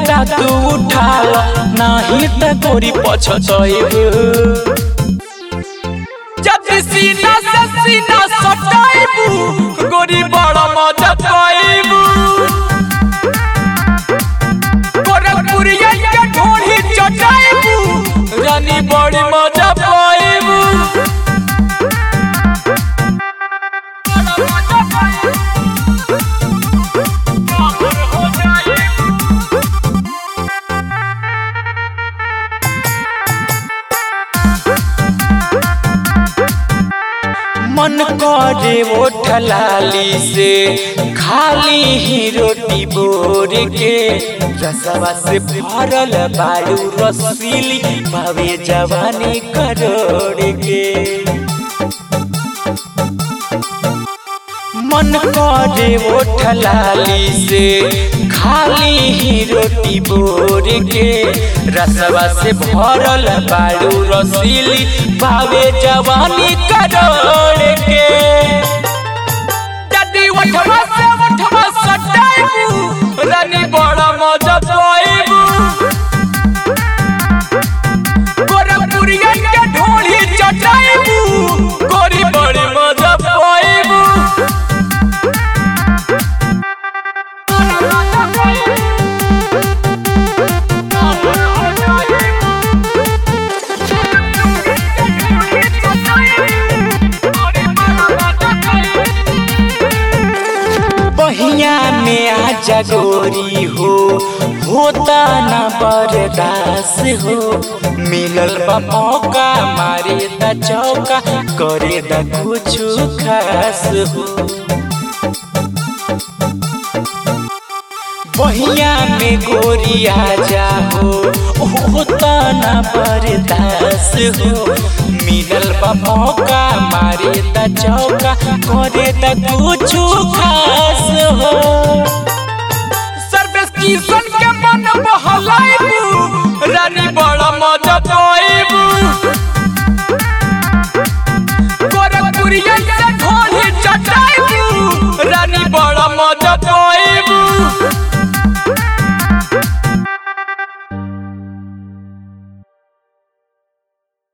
फायदा तू उठाल नाही त गोरी पछतइबू जति सीना से सीना सटाइबू गोरी बड़ा मजा पाइबू गोरखपुरिया के ढोली चटाइबू रानी बड़ी मजा पाइबू मन करे ओठ लाली से खाली ही रोटी बोर के रसवा से भरल बारू रसीली भावे जवानी करोड़ के मन करे ओठ लाली से खाली ही रोटी बोर के रसवा से भरल बारू रसीली भावे जवानी करोड़ के जदी उठवा से उठवा सटाइबू रानी बड़ा मजा पाइबू गोरखपुरिया के ढोली चटाइबू गोरी बड़ी मजा पाइबू बहिया में आजा गोरी हो होता न बर्दास हो मिलल बा मौका मारे द चौका करे द कुछ खास हो बहिया में गोरी आजा हो होता न बर्दास हो मिलल बा मौका मारे द चौका करे द कुछ खास हो सर्विस किशन के मन बहलाइबू रानी बड़ा मजा पाइबू गोरखपुरिया